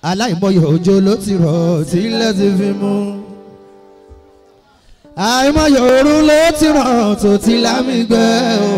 aláìmọye òjò ló ti rọ̀ tí ilẹ̀ ti fi mú àìmọye òru ló ti rọ̀ tó ti lámì gbẹ o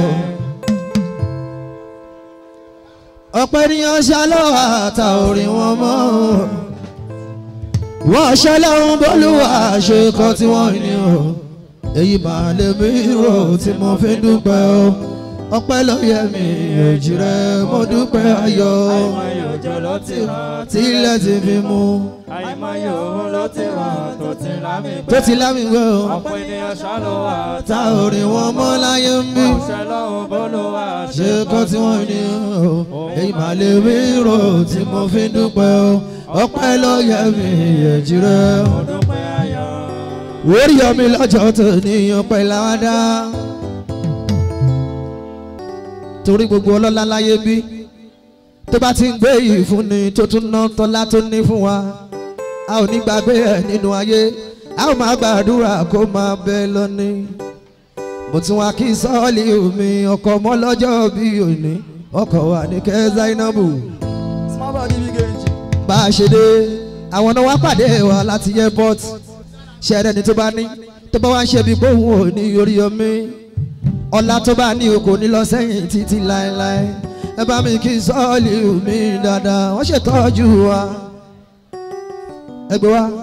ọ̀pọ̀ ènìyàn ṣàlọ́wọ́ àtà orin wọn mọ́ o wọ́n ṣẹlẹ̀ ń bọ́lúwà ṣe kọ́ tí wọ́n ní o èyí máa lè mí rò tí mo fi dúpẹ́ o ọpẹ́ ló yẹ mi èjì rẹ mo dúpẹ́ ayọ̀ àìmọye òjò ló ti rọ̀ tí ilẹ̀ ti fi mú àìmọye òun ló ti rọ̀ tó ti lámì gbẹ. tó ti lámì gbẹ o ọ̀pọ̀ ènìyàn ṣàlùwà ta orin wọn mọ́ láyé ń bí ṣe lọ́hùn bólúwa ṣe kọ́ tí wọ́n ní o èyí máa lè mí rò tí mo fi dúpẹ́ o ọpẹ́ ló yẹ mi èjì rẹ o. mo dúpẹ́ ayọ̀. orí omi lọ́jọ́ tó níyàn pẹ́ láwádá. torí gbogbo ọlọ́lá láyé bí tó bá ti ń gbé yìí fún ni tó tún ná tọ́lá tó ní fún wa a ò ní gbàgbé ẹ̀ nínú ayé a ò máa gbàdúrà kó máa bẹ lọ́ní. mo tún wá kí sọ́ọ̀lì omi ọkọ̀ ọmọ lọ́jọ́ bí òní ọkọ̀ wà ní kẹ́ Zainabu small body big engine. bá a ṣe dé àwọn náà wá pàdé wa láti airport ṣẹ́rẹ́ ni tó bá ní tó bá wá ń ṣe bí gbóhùn ò ní orí omi ọlá tó bá ní o kò ní lọ sẹ́yìn títí láéláé ẹ bá mi kí sọ́ọ̀lì mi dáadáa wọ́n ṣètọ́jú wa ẹgbẹ́ wa.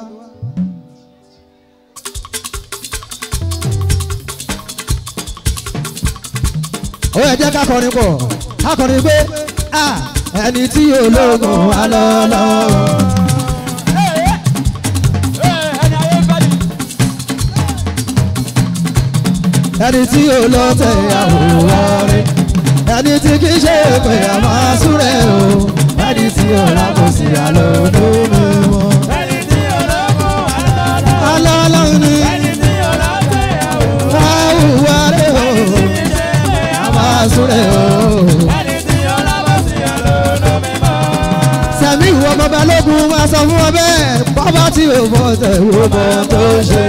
ó yẹ jẹ́ ká kọrin pọ̀ ká kọrin pé ah, ẹni tí ológun wà lọ́lọ́. ẹni ayé ń bá ní. ẹni tí ó lọ tẹ àwòrán rẹ ẹni tí kì í ṣe pé a máa súré o ẹni tí ó rà kò sí àlọ́dún mi mọ́. ẹni tí ológun wà lọ́lọ́. alọ́lọ́run ni ẹni tí olóṣèyàwó. àwùwá rẹ o ṣe pé a máa súré o. ẹni tí ọlọ́mọsí àlọ́lọ́ mímọ́. sẹ́mi ìwọ bàbá lógun máa sọ fún ọ bẹ́ẹ̀ bàbá tí ò bọ̀ tẹ̀ wò bọ̀ tó ṣe.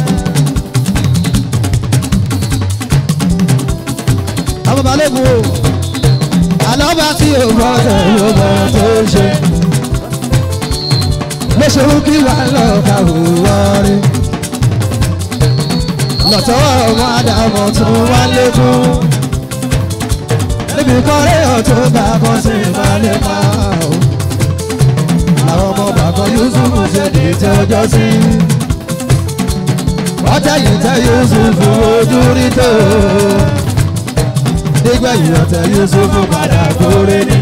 àwọn bàbá lógun o àlọ́bà tí ò bọ̀ tẹ̀ wò bọ̀ tó ṣe. lóṣèlú kí wà lọ kàwé wọrí. lọ́tọ́ ọmọ àdàmọ̀ tún wá lékún. níbi kọ́rẹ́ ọ̀tún bá kan sí ìbálẹ̀ máa o àwọn ọmọ bàbá yusufu ṣe dé tẹ ọjọ́ sí. ọjà yìí tẹ yusufu ojú rí tó. nígbà yìí ọ̀tẹ̀ yusufu padà kórè ní.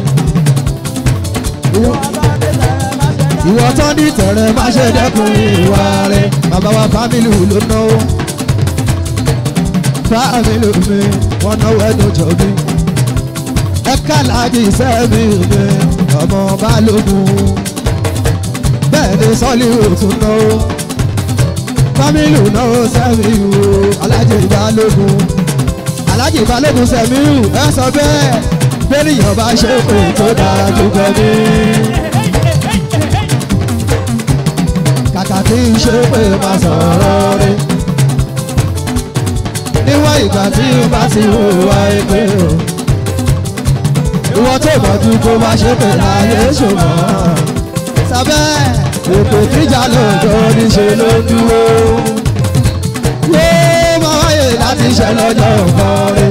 ìwọ tán ní tẹ̀rẹ̀ má ṣe dẹ́kun ìwà rẹ̀ bàbá wa fámìlì ló náwó. fámìlì mi wọ́n náwó ẹ̀dùn jọ bí. ẹ̀ka láti sẹ́mi mi ọmọ balógun bẹ́ẹ̀ ni sọ́lí òtún náwó fámìlì náwó sẹ́miu alájẹ ìbálògùn alájẹ ìbálògùn sẹ́miu ẹ sọ bẹ́ẹ̀ bẹ́ẹ̀nìyàn bá ṣe pé tó dára tó kọ́ ní. kàkà kí n ṣe pé má sọ̀rọ̀ rí níwọ̀n ìgbà tí n bá ti hùwà èpè o ìwọ tó mọ̀jú kó má ṣe pé láyé ṣùgbọ́n sábẹ́ ètò ìjà lọ́jọ́ níṣe ló dúró. yóò máa wáyé láti ṣe lọ́jọ́ nǹkan rí.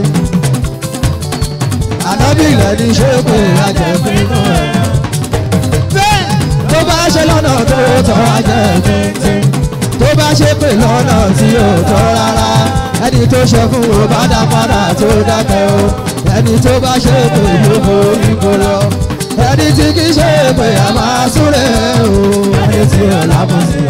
ànábì ilẹ̀ ní ṣé pé ajẹ́pín nù ẹ̀. bẹ́ẹ̀ tó bá ṣe lọ́nà tó tọ́ ajẹ́pín tó bá ṣe pé lọ́nà tí ò tọ́ rárá ẹni tó ṣe fún o bá dá padà tó dákẹ́ o ẹni tó bá ṣe pé ló borí kó lọ ẹni tí kì í ṣe pé a máa súré o ẹni tí ò lábọ̀ sí